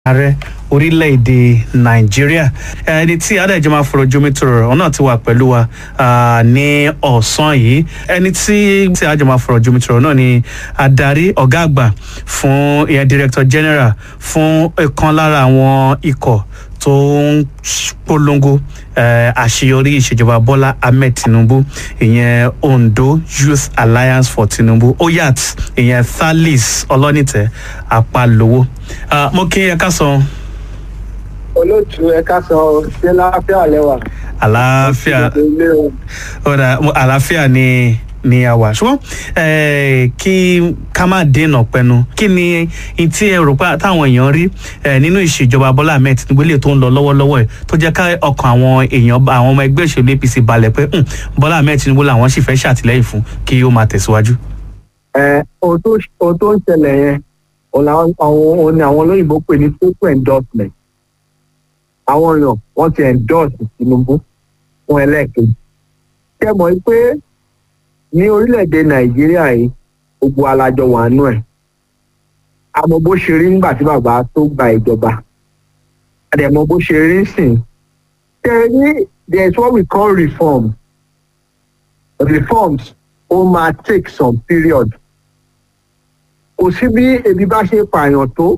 ààrẹ orílẹ̀-èdè nàìjíríà ẹni tí adájọ́ máa fọ̀rọ̀ jomi tòrò ọ̀hún náà ti wà pẹ̀lú wa ah, ní ọ̀sán yìí ẹni tí tí adájọ́ máa fọ̀rọ̀ jomi tòrò náà ni adarí ọ̀gá àgbà fún ìyẹn director general fún ìkan lára àwọn ikọ̀ tó ń polongo eh, àṣeyọrí ìṣèjọba bọ́lá ahmed tinubu ìyẹn ondo youth alliance for tinubu oyat ìyẹn thalis ọlọ́nìtẹ̀ apalowo Ah, mo kí ẹ ká sọ olóòtú ẹ̀ka sọ ṣé láfíà lẹ́wà. àlàáfíà ilé o. ọ̀dà mo- àlàáfíà ni ni a wà ṣùgbọ́n eh, kí ká má dènà pẹnu kí ni n tí ẹ rò pé táwọn èèyàn rí eh, nínú ìṣèjọba bọ́lá ahmed tinubu lè tó ń lọ lọ́wọ́lọ́wọ́ ẹ̀ tó jẹ́ ká ọkàn àwọn èèyàn àwọn ọmọ ẹgbẹ́ òṣèlú apc balẹ̀ pé "Hmm, bọ́lá ahmed tinubu làwọn sì fẹ́ ṣàtìlẹ́yìn fún kí ó máa tẹ̀síwájú. ẹ ohun tó ohun tó ń ṣẹlẹ̀ yẹn òun làwọn àwọn òun ni àwọn olóyìnbó pè ní total endorsement àwọn èèyàn wọ́n ti endorse tinubu fún ẹlẹ́ẹ̀kejì kẹ́ mọ̀ pé ní orílẹ̀-èdè nàìjíríà yìí gbogbo alájọ wà nù ẹ̀ àmọ́ bó ṣe rí nígbà tí bàbá tó gba ìjọba àdẹ̀mọ́ bó ṣe rí sìn tẹ́ ní there is what we call reform reforms ó máa take some period kò sí bí ebi bá ṣe pààyàn tó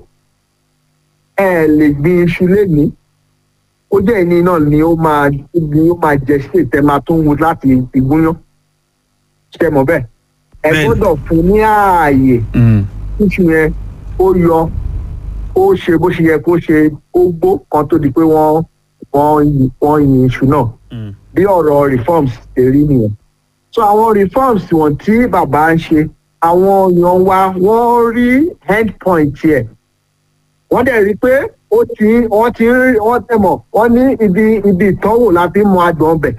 ẹ lè gbin iṣu lénìí ó jẹ́ ìní náà ni ó máa ni ó máa jẹ sí ìtẹ́ máa tún wù láti ìgúnyán ṣe mọ̀ bẹ́ẹ̀ ẹ Bẹ́ẹ̀ni. gbọ́dọ̀ fún ní ààyè Mm, iṣu yẹn ó yọ ó ṣe bó ṣe yẹ kó ṣe ó gbó kan tó di pé wọ́n wọ́n yin- wọ́n yin iṣu náà mm, bí ọ̀rọ̀ reforms ṣe rí nìyẹn. so àwọn reforms wọ̀n tí bàbá ń ṣe àwọn èèyàn wa wọ́n rí end point yẹ wọ́n dẹ̀ rí i pé ó ti wọ́n ti ń rí wọ́n tẹ̀ mọ̀ wọ́n ní ibi ibi ìtọ́wò la fi ń mọ adùn ọbẹ̀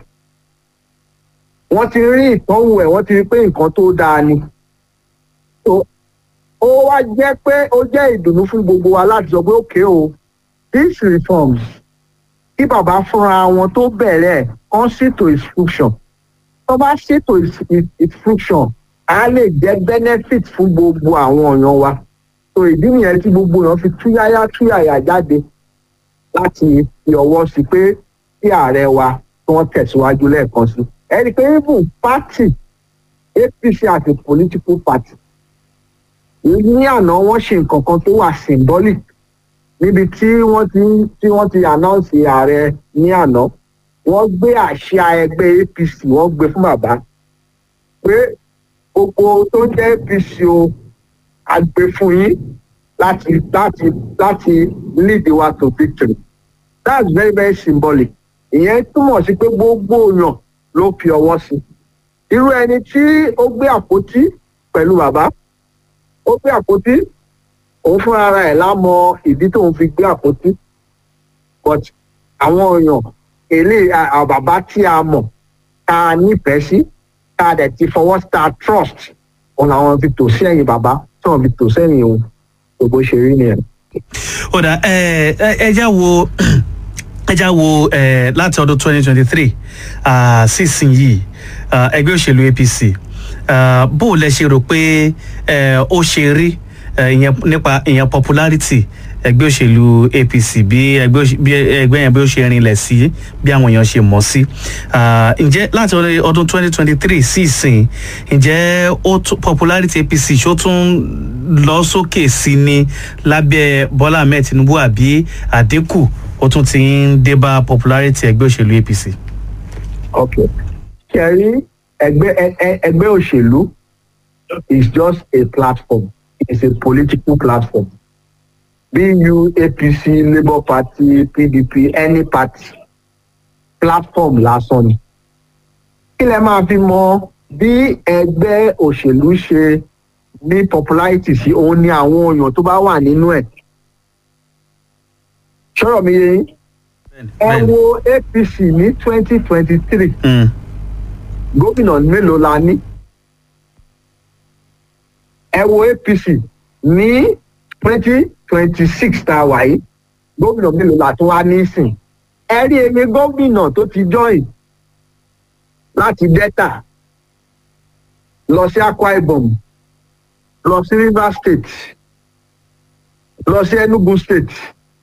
wọ́n ti rí ìtọ́wò ẹ̀ wọ́n ti rí i pé nǹkan tó dáa ni. so ó wá jẹ́ pé ó jẹ́ ìdùnnú fún gbogbo wa láti sọ pé òkè o these reforms kí bàbá fúnra wọn tó bẹ̀rẹ̀ kán ṣètò instruction tó bá ṣètò is- is- instruction á lè jẹ́ benefit fún gbogbo àwọn èèyàn wa so ìdí nìyẹn tí gbogbo èèyàn fi túyáyá túyàyà jáde láti fi ọwọ́ sí pé kí ààrẹ wa tí wọ́n tẹ̀síwájú lẹ́ẹ̀kan sí ẹ rí i pé even party apc àti political party ní àná wọ́n ṣe nǹkan kan tó wà symbolic níbi tí wọ́n ti tí wọ́n ti announce ààrẹ ní àná wọ́n gbé àṣà ẹgbẹ́ apc wọ́n gbé fún bàbá pé gbogbo tó jẹ́ apc o a gbé fún yín láti láti láti lead wa to victory that's very very symbolic ìyẹn túmọ̀ sí pé gbogbo èèyàn ló fi ọwọ́ sí irú ẹni tí ó gbé àpótí pẹ̀lú bàbá ó gbé àpótí òun fúnra ara ẹ̀ lámọ ìdí tóun fi gbé àpótí but àwọn èèyàn èlé àbàbá tí a mọ̀ tá a nífẹ̀ẹ́ sí tá a dẹ̀ ti fọwọ́ sí tá a trust òun làwọn fi tò sí ẹ̀yìn bàbá tí wọ́n fi tò sẹ́yìn òun gbogbo ṣe rí nìyẹn. ó dà ẹ ẹ ẹ já wo ẹ já wo ẹ láti ọdún twenty twenty three sísìn yìí ah, ẹgbẹ́ òṣèlú apc ah, bó o lẹ ṣe rò pé ẹ, ó ṣe rí ẹ, ìyẹn nípa ìyẹn popularity ẹgbẹ́ òṣèlú apc bí ẹgbẹ́ òṣè- bí ẹgbẹ́ yẹn bí ó ṣe rinlẹ̀ sí bí àwọn èèyàn ṣe mọ̀ sí Ah, ǹjẹ́ láti ọdún- ọdún twenty twenty three sí ìsìn ǹjẹ́ ó tún- popularity apc ṣó tún lọ sókè sí ni lábẹ́ bọ́lá ahmed tinubu àbí àdínkù ó tún ti ń dé bá popularity ẹgbẹ́ òṣèlú apc. ok ṣe rí ẹgbẹ́ ẹ- ẹ- ẹgbẹ́ òṣèlú is just a platform it's a political platform bu apc labour party pdp any party platform lásán ni kí lẹ máa fi mọ bí ẹgbẹ́ òṣèlú ṣe ní popularity sí òun ni àwọn èèyàn tó bá wà nínú ẹ̀ ṣọ́rọ̀ mi yé yín ẹ wo apc ní twenty twenty three Mm, gómìnà mélòó la ní ẹ wo apc ní twenty twenty six tá a wà yìí gómìnà mélòó la tún wá nísìn ẹ rí emi gómìnà tó ti join láti delta lọ sí akwa ibom lọ sí rivers state lọ sí enugu state